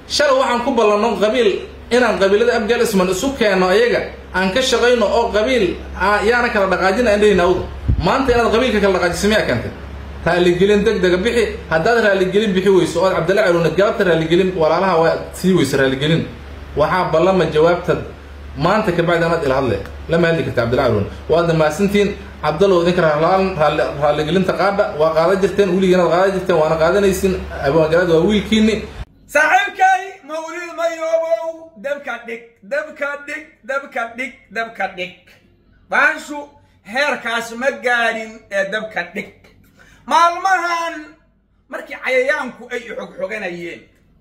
shalay waxaan ku ballanno qabiil inaan qabiilada abgaal isman isu keenno ayaga aan ka shaqayno oo qabiil yaana kala dhaqaajin aan dhehayna awda maanta inaad qabiilka kala dhaqaajiso miyaa keentay raaligelin deg dega bixi haddaad raaligelin bixi weyso ood cabdalla caluuna galabta raaligelin walaalaha waa sii weyso raaligelin waxaa ballama jawaabtad maanta kabacdi anaad ila hadle lama hadli karta cabdilla caluuna waadna mahadsantihiin cabdallow idinka raaligelinta qaadha waa qaadan jirteen weligiin aad qaadan jirteen waana qaadanaysin abwaangalaad waa wiilkiini saaxiibkay mawlid mayoobow dabka dhig dabka dhig dabka dhig dabka dhig baashu heerkaas ma gaadhin ee dabka dhig maalmahan markii cayayaanku ay xogxoganayeen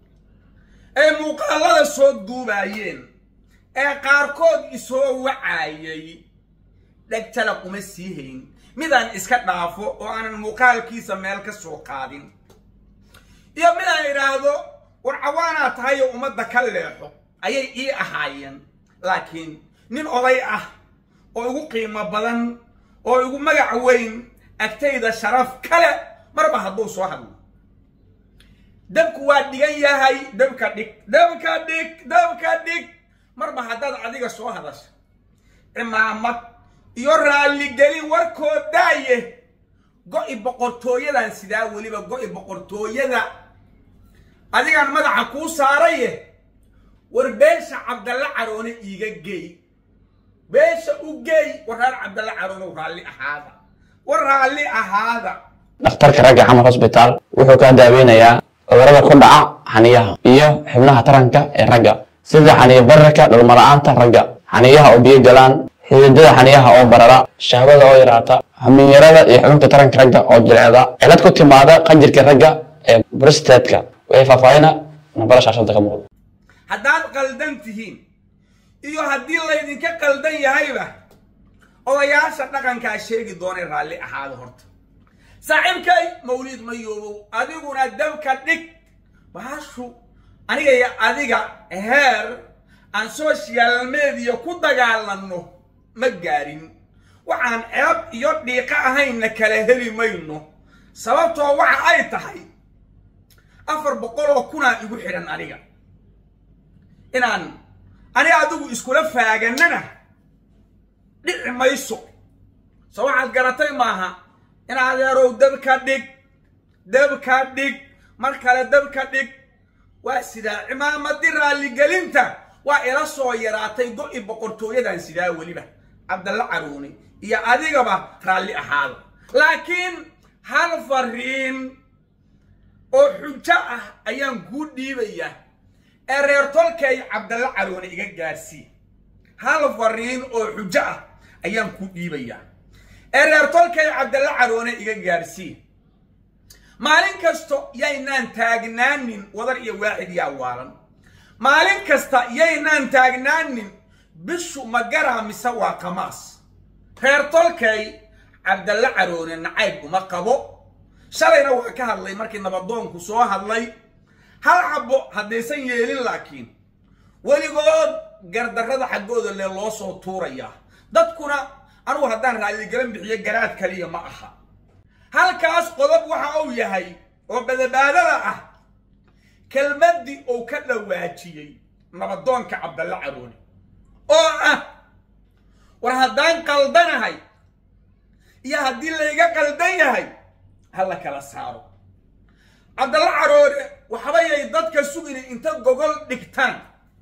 ay muuqaalada soo duubaayeen ee qaarkood isoo wacaayay dhegtala kuma sii hayn midaan iska dhaafo oo aanan muuqaalkiisa meel ka soo qaadin iyo midaan idhaahdo war cawaanaa tahayo ummadda ka leexo ayay ii ahaayeen laakiin nin oday ah oo igu qiimo badan oo igu magac weyn agtayda sharaf kale marba hadduu soo hadlo dabku waa dhigan yahay dabka dhig dabka dhig dabka dhig marba haddaad adiga soo hadasha cimaamad iyo raalligelin warkoo daaye go-i boqortooyadan sidaa weliba go-i boqortooyada adigaan madaxa kuu saaraye war beesha cabdalla caroone iiga geey beesha u geey war reer cabdalla caroone raalli ahaada war raalli ahaada dhakhtarka ragga xamar hosbitaal wuxuu kaa daaweynayaa cudurrada ku dhaca xaniyaha iyo xubnaha taranka ee ragga sida xaniyo bararka dhalmala'aanta ragga xaniyaha oo biyo galaan xididada xaniyaha oo barara shahwada oo yaraata xaminyarada iyo xubinta taranka ragga oo jilceda cilad ku timaada qanjirka ragga ee bristatka waxay faahfaahina nambara shaashada ka muuqda haddaad qaldan tihiin iyo haddii laydinka qaldan yahayba odayaasha dhaqankaa sheegi doonay raalli ahaada horta saaxiibkay mawliid mayoobow adiguna dabka dhig baashu aniga iyo adiga heer aan social media ku dagaalanno ma gaadhin waxaan ceeb iyo dhiiqo ahaynna kala heli mayno sababtoo waxa ay tahay afar boqol oo kunaa igu xidhan aniga inaan ani adigu iskula faaganana dhici mayso soo waxaad garatay maaha in adeerow dabka dhig dabka dhig mar kale dabka dhig waa sidaa cimaamadi raalligelinta waa ila soo yaraatay go-i boqortooyadan sidaa weliba cabdalla caruune iyo adigaba raalli ahaada laakiin hal fariin oo xujo ah ayaan kuu dhiibayaa ee reer tolkay cabdalla caroone iga gaadhsii hal fariin oo xujo ah ayaan kuu dhiibayaa ee reer tolkay cabdalla caroone iga gaadhsii maalin kasto yaynaan taagnaanin wadar iyo waaxid yaa waalan maalin kasta yaynaan taagnaanin bishu ma garaa mise waa qamaas reer tolkay cabdalla caroone nacayb uma qabo shalayna waa ka hadlay markii nabadoonku soo hadlay hal xabbo haddaysan yeelin laakiin weligood gardarrada xaggooda lee loo soo tuurayaa dadkuna anugu haddaan raalligalan bixiyo garaad kaliya ma aha halkaas qodob waxa uu yahay oo badabaadada ah kelmaddii uu ka dhawaajiyey nabadoonka cabdalla caroone oo ah war haddaan qaldanahay iyo haddii layga qaldan yahay ha la kala saaro cabdalla caroone waxbayay dadka sugina inta gogol dhigtaan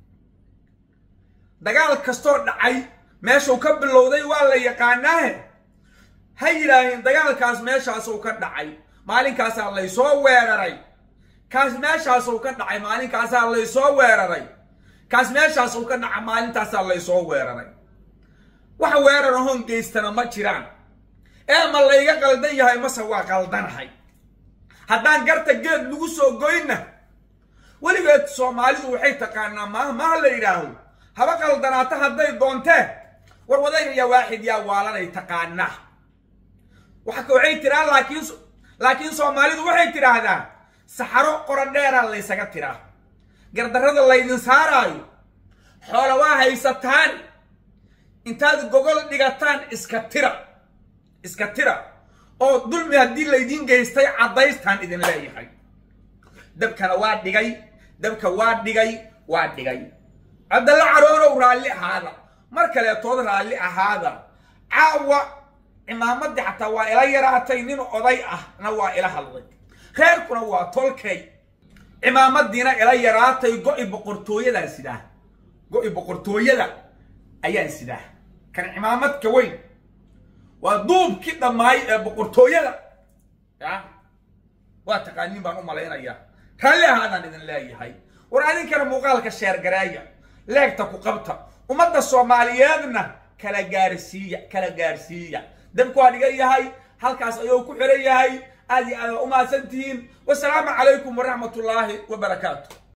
dagaal kastoo dhacay meeshuu ka bilowday waa la yaqaanaahe ha yidhaaheen dagaalkaas meeshaasuu ka dhacay maalinkaasaa laysoo weeraray kaas meeshaasuu ka dhacay maalinkaasaa laysoo weeraray kaas meeshaasuu ka dhaca maalintaasaa laysoo weeraray wax weerar ahoon geystana ma jiraan ee ma layga qaldan yahay mase waa qaldanahay haddaan garta geed lagu soo goyna weligeed soomaalidu waxay taqaanaa maaha maaha la yidhaaho haba qaldanaato hadday doontee war wadayga yaa waaxid yaa waalanay taqaanaa waxay tiraa laakiin laakiin soomaalidu waxay tidhaahdaa saxaro qorodheeraa laysaga tiraa gardarrada laydin saaraayo xoola waa haysataan intaad gogol dhigataan iska tira iska tira oo dulmi haddii laydiin geystay caddaystaan idin leeyahay dabkana waa dhigay dabka waa dhigay waa dhigay cabdalla caroonow raalli ahaada mar kaleetood raalli ahaada caawa cimaamaddii xataa waa ila yaraatay nin oday ahna waa ila hadlay reerkuna waa tolkay cimaamadiina ila yaraatay go-i boqortooyadaan sidaa go-i boqortooyada ayaan sidaa kan cimaamadka weyn waa duubkii dhammaay ee boqortooyada ya waa taqaaniin baan u malaynayaa raalli ahaadaan idin leeyahay war adinkana muuqaalka sheergareeya leegta ku qabta ummadda soomaaliyeedna kala gaarsiiya kala gaarsiiya dabku waa dhigan yahay halkaas ayuu ku xiran yahay aad iyo aad waa u mahadsan tihiin wasalaamu calaykum waraxmat ullaahi wabarakaatu